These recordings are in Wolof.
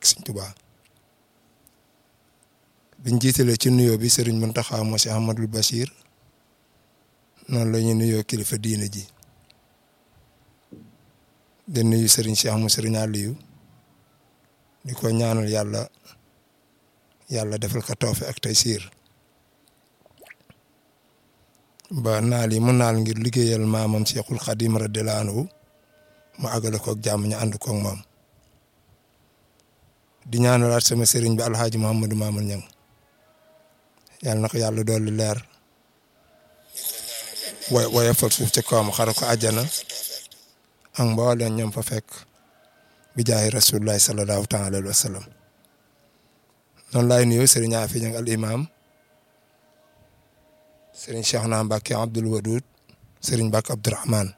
Sëñ Tuubaa biñ jiitalee ci nuyoo bi sëriñ Muntaxa moo si Ahmadul Bachir noonu la ñuy nuyoo kilifa diine ji di nuyu sëriñ Cheikh mu sëriñ Aliou di ko ñaanal yàlla yàlla defal ko tawfe ak tey siir ba naal yi mu naal ngir liggéeyal maamam Cheikhul Khadim radiyallahu anhu mu àggale koog jàmm ñu ànd koog moom di ñaanalaat sama sëriñ bi alxaaji Mouhamadou Mamoun Niang yàlla na ko yàlla dolli leer way woyofal suuf ci kawam xara ko àjjana ak mbooleen ñoom fa fekk bi jaay rasulullahi sallallahu taala alayhi wa sallam noonu laay nuyu sëriñ Afi Niang al imam sëriñ Cheikhna Mbacke Abdoul Wadoud sëriñ Mbacke Abdourahmane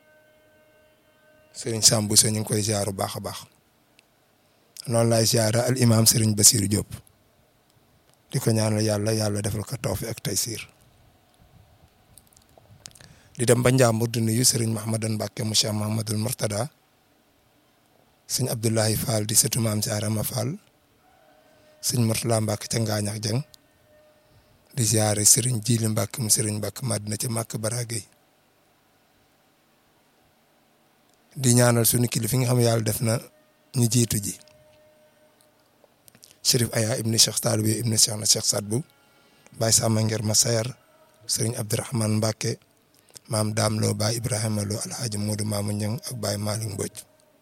sëriñ Sambu sa ñu ngi koy ziar bu baax a baax noonu laay ziara al imam sëriñ Basiru Diop di ko ñaanal yàlla yàlla defal ko tawfi ak taysiir di dem ba Njàmbur di nuyu sëriñ Mahamadan Mbàkke mu Cheikh Mahamadul Murtada sëñ Abdoulahi Fall di sëtu maam si Arama Fall sëñ Murtala Mbàkke ca Ngaañax Jeng di ziare sëriñ Jili Mbàkke mu sëriñ Mbàkke Madina ca Màkk Baragay di ñaanal sunu kilifa nga xam yàlla def na ñu jiitu ji Chérif Aya ibni Cheikh Talibi ibni Cheikh na Cheikh Sadbu Baye Sama Nger Masayar sëriñ Abdourahmane Mbàkke maam daam loo baay Ibrahima loo alxaaji Moodu Maamu Ñang ak baay Malick Mbodj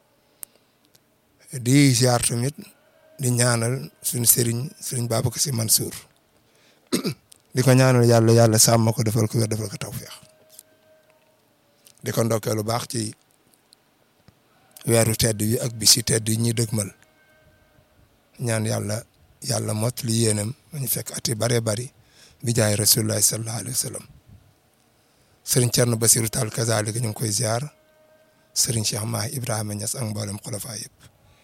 di ziar tamit di ñaanal suñu sëriñ sëriñ Babacar Si Mansour di ko ñaanal yàlla yàlla sàmm ko defal ko wér defal ko tawfeex di ko ndokkee lu baax ci weeru tedd yi ak bisi tedd yi ñuy dëgmal ñaan yàlla yàlla mot li yéenam ñu fekk ati bare bari bi jaay rasulullahi sallallahu alayhi wa sallam sëriñ Thierno Basirou Tall kazaalika ñu ngi koy ziar sëriñ Cheikh Mahi Ibrahima Niass ak mboolem xulafa yëpp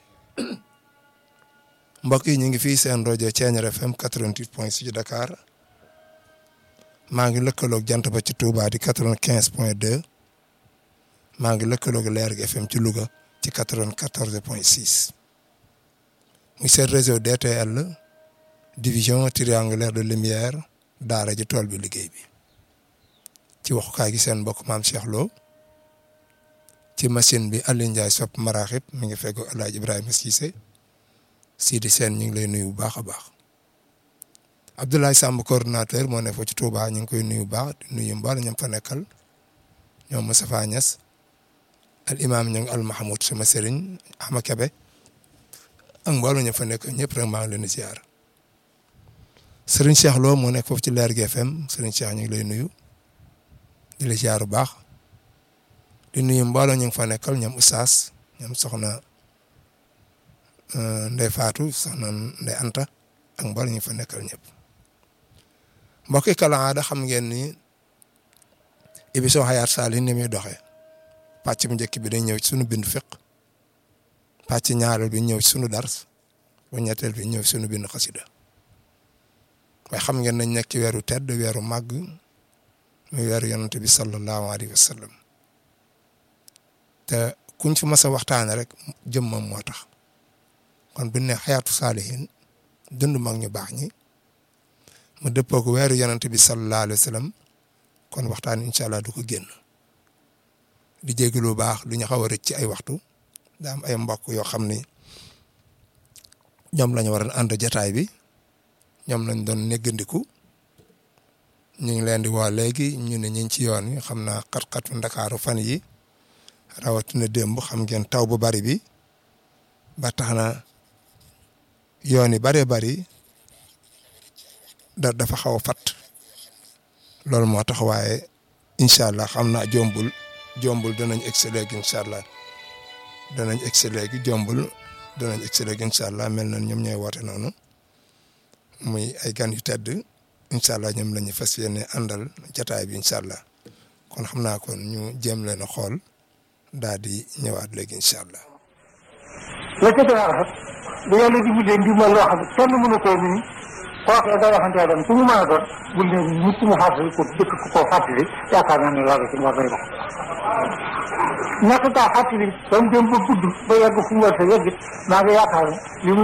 mbokk yi ñu ngi fii seen rajo Thiéniere FM 88 point 6 Dakar maa ngi lëkkaloog jant ba ci Touba di 95 point 2 maa ngi lëkkaloog Leer gi FM ci Louga ci 94 point 6 muy seen réseau DTL division triangulaire de lumière daara ji tool bi liggéey bi. ci waxukaay gi seen mbokk maam Cheikh Lo ci machine bi Aliou Ndiaye sopp maraaxib mi ngi fekk El Hadj Ibrahima Cissé Sidi Sène ñu ngi lay nuyu bu baax a baax Abdoulaye Samb coordonnateur moo ne foofu ci Touba ñu ngi koy nuyu bu baax di nuyu mboole ñoom fa nekkal ñoom Moustapha Niass al imam ñu ngi al Mahmoud sama sëriñ Ahma Kebe ak mboole ñoom fa nekk ñëpp rek maa ngi leen di ziar sëriñ Cheikh Lo moo nekk foofu ci Leer gi FM sëriñ Cheikh ñu ngi lay nuyu. di la ziar bu baax di nuyu mbooloo ñu ngi fa nekkal ñoom Oustaz ñoom soxna Ndey Faatu soxna Ndey Anta ak mbooloo ñu ngi fa nekkal ñëpp mbokk yi kala aada xam ngeen ni émission Hayaat Salihin ni muy doxee pàcc bu njëkk bi dañ ñëw ci sunu bindu fiq pàcc ñaareel bi ñëw ci sunu dars bu ñetteel bi ñëw ci sunu bindu xasida waaye xam ngeen nañ nekk ci weeru tedd weeru màgg muy weeru yonante bi sallallahu alayhi wa sallam te kuñ fi mas a waxtaane rek jëmmam moo tax kon bu ne xayaatu saalihin dund mag ñu baax ñi mu dëppoo ko weeru yonante bi sallallahu alayhi wa sallam kon waxtaan incha allah du ko génn di jéggi lu baax lu ñu xaw a rëcc ci ay waxtu daa am ay mbokk yoo xam ni ñoom la ñu war a ànd jataay bi ñoom lañ doon néggandiku ñu ngi leen di woo léegi ñu ne ñu ngi ci yoon wi xam naa xat-xatu ndakaaru fan yi rawatina démb xam ngeen taw bu bari bi ba tax na yoon yi bëree bari da dafa xaw a fat loolu moo tax waaye incha allah xam naa jombul jombul danañ egsi léegi incha allah danañ egsi léegi jombul danañ egsi léegi incha allah mel na ñoom ñooy woote noonu muy ay gan yu tedd incha allah ñoom la ñu fas yéene àndal jataay bi incha allah kon xam naa kon ñu jéem leen a xool daal di ñëwaat léegi incha allah. la ca gën a rafet bu yàlla di bindee ndimbal loo xam ne kenn mënu koo nii kooku da waxante dem su mu mën a doon bul ne nit mu fàttali ko dëkk ku koo fàttali yaakaar naa ne loolu ci war nay dox ñàkk kaa fàttali ba mu dem ba gudd ba yegg fu mu war a yegg maa ngi yaakaar ne li